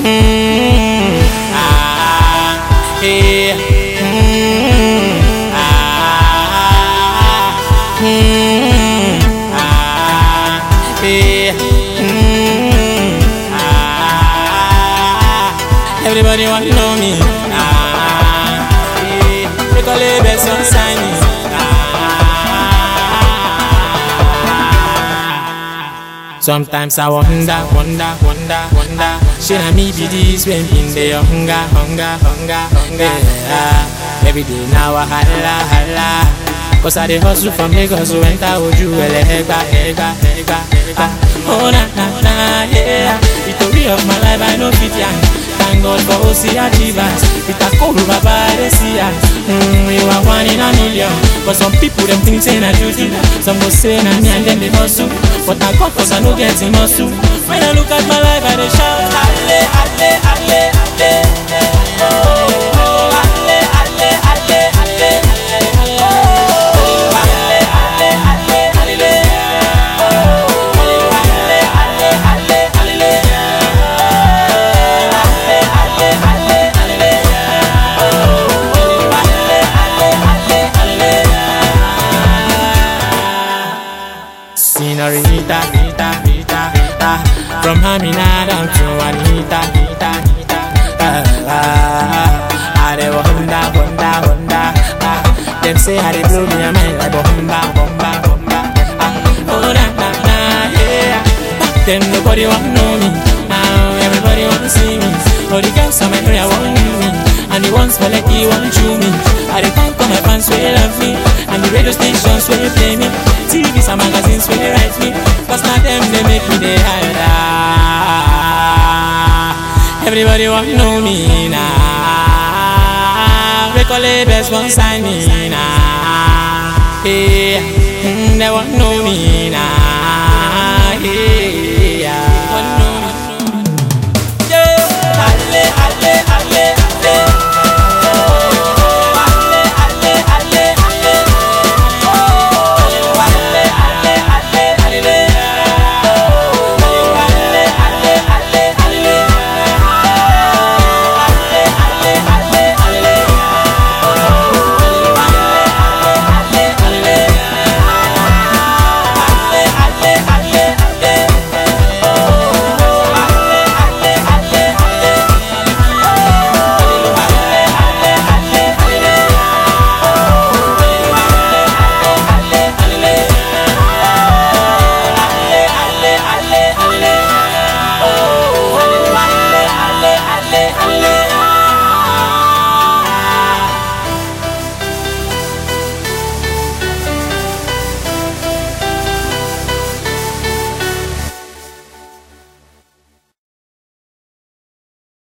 Mm, ah, yeah. Mm, ah, mm, ah, yeah. Mm, ah, Everybody want to know me. Ah, yeah. They call it best on sign me. Ah. Sometimes I wonder, wonder, wonder, wonder. Should I me be this when in the hunger, hunger, hunger, hunger? Yeah. Every day now I holla, holla. Cause I dey hustle from Lagos to enter Oju Ele Egba, Egba, Egba, Egba. Oh na na na yeah. The story of my life I know fit yarn. Thank God for OC achievers. With a cool baba I dey see am. Mm, you are one in a million. But some people them think say na juju. Some go say na me and them dey hustle. But na God cause I no get him hustle. When I look at my life I dey shout alle, alle, alle, alle. Oh, oh, alle, alle, alle, alle. Oh, alle, alle, alle, alle. Oh, alle, alle, alle, alle. Senorita, Rita, Rita, Rita From Hamina down to Anita, Rita, Rita ah, ah, I dey wonder, wonder, wonder ah, Them say I dey blow me a mind like bomba, bomba, bomba ah, Oh na na na, yeah Back then nobody want know me Now everybody want see me All the girls on my area want me And the ones for like you want chew me I dey thank all my fans wey love me And the radio stations wey play me TVs and magazines wey dey write me Cause na them they make me dey higher Everybody want know me now They call it best one sign me now Yeah, mm, they want know me